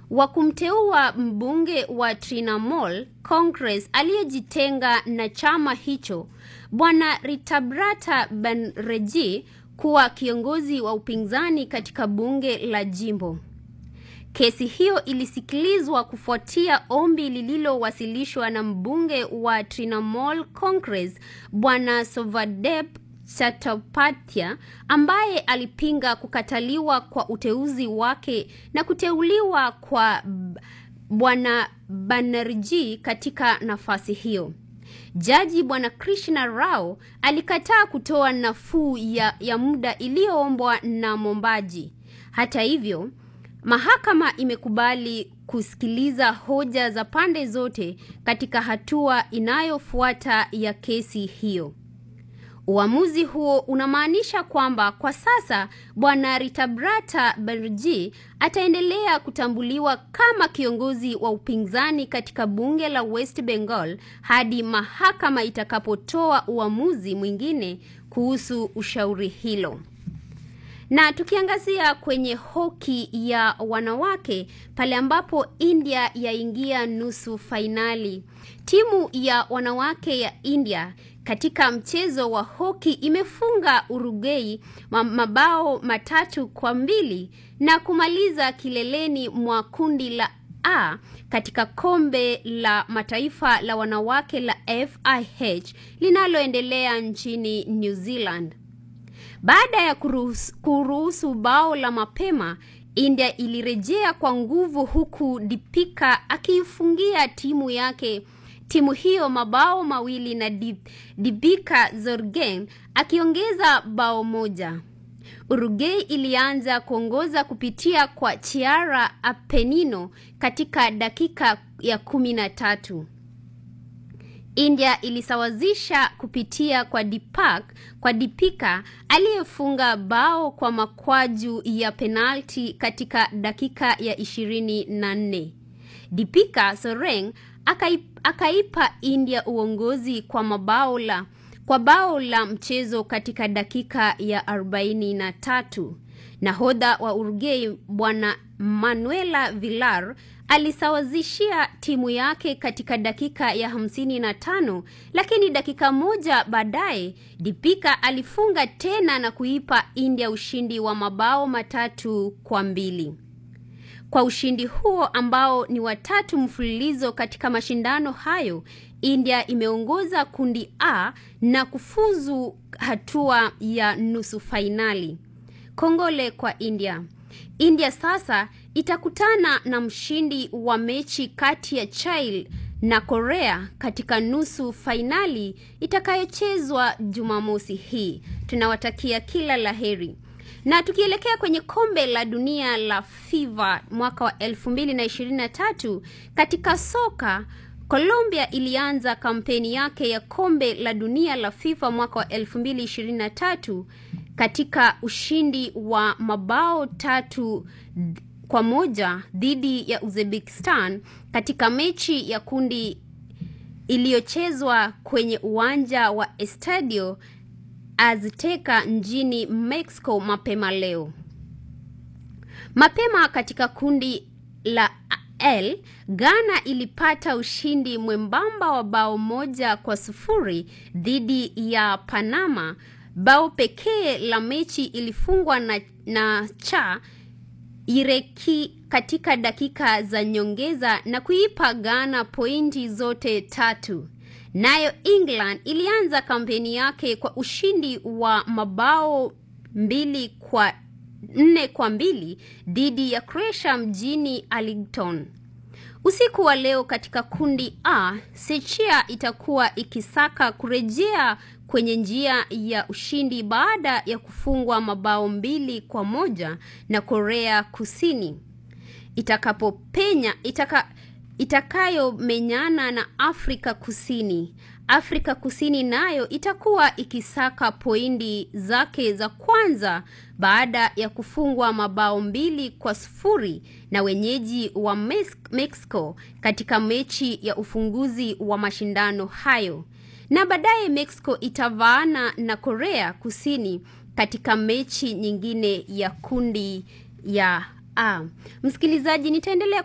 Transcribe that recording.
wa kumteua mbunge wa Trinamool Congress aliyejitenga na chama hicho Bwana Ritabrata Banerjee kuwa kiongozi wa upinzani katika bunge la jimbo. Kesi hiyo ilisikilizwa kufuatia ombi lililowasilishwa na mbunge wa Trinamool Congress Bwana Sovadep Chattopadhyay ambaye alipinga kukataliwa kwa uteuzi wake na kuteuliwa kwa Bwana Banerjee katika nafasi hiyo. Jaji Bwana Krishna Rao alikataa kutoa nafuu ya, ya muda iliyoombwa na mwombaji. Hata hivyo, mahakama imekubali kusikiliza hoja za pande zote katika hatua inayofuata ya kesi hiyo. Uamuzi huo unamaanisha kwamba kwa sasa Bwana Ritabrata Banerjee ataendelea kutambuliwa kama kiongozi wa upinzani katika bunge la West Bengal hadi mahakama itakapotoa uamuzi mwingine kuhusu ushauri hilo. Na tukiangazia kwenye hoki ya wanawake pale ambapo India yaingia nusu fainali. Timu ya wanawake ya India katika mchezo wa hoki imefunga Uruguay mabao matatu kwa mbili na kumaliza kileleni mwa kundi la A katika kombe la mataifa la wanawake la FIH linaloendelea nchini New Zealand. Baada ya kuruhusu, kuruhusu bao la mapema, India ilirejea kwa nguvu huku Deepika akiifungia timu yake timu hiyo mabao mawili na Deepika Zorgen akiongeza bao moja. Uruguay ilianza kuongoza kupitia kwa Chiara Apenino katika dakika ya kumi na tatu. India ilisawazisha kupitia kwa Deepak kwa Deepika aliyefunga bao kwa makwaju ya penalti katika dakika ya ishirini na nne. Deepika Soreng akaipa, akaipa India uongozi kwa mabao la kwa bao la mchezo katika dakika ya arobaini na tatu. Nahodha wa Uruguay Bwana Manuela Villar alisawazishia timu yake katika dakika ya hamsini na tano, lakini dakika moja baadaye Deepika alifunga tena na kuipa India ushindi wa mabao matatu kwa mbili. Kwa ushindi huo ambao ni watatu mfululizo katika mashindano hayo, India imeongoza kundi A na kufuzu hatua ya nusu fainali. Kongole kwa India. India sasa itakutana na mshindi wa mechi kati ya Chile na Korea katika nusu fainali itakayochezwa Jumamosi hii. Tunawatakia kila laheri. Na tukielekea kwenye kombe la dunia la FIFA mwaka wa 2023 katika soka, Colombia ilianza kampeni yake ya kombe la dunia la FIFA mwaka wa 2023 katika ushindi wa mabao tatu kwa moja dhidi ya Uzbekistan katika mechi ya kundi iliyochezwa kwenye uwanja wa Estadio Azteca nchini Mexico mapema leo. Mapema katika kundi la L, Ghana ilipata ushindi mwembamba wa bao moja kwa sufuri dhidi ya Panama. Bao pekee la mechi ilifungwa na, na cha Ireki katika dakika za nyongeza na kuipa Ghana pointi zote tatu. Nayo England ilianza kampeni yake kwa ushindi wa mabao mbili kwa nne kwa mbili dhidi ya Croatia mjini Arlington. Usiku wa leo katika kundi A, Sechia itakuwa ikisaka kurejea kwenye njia ya ushindi baada ya kufungwa mabao mbili kwa moja na Korea Kusini itakapopenya itaka, itakayomenyana na Afrika Kusini. Afrika Kusini nayo itakuwa ikisaka pointi zake za kwanza baada ya kufungwa mabao mbili kwa sufuri na wenyeji wa Mexico katika mechi ya ufunguzi wa mashindano hayo. Na baadaye Mexico itavaana na Korea Kusini katika mechi nyingine ya kundi ya A. Msikilizaji, nitaendelea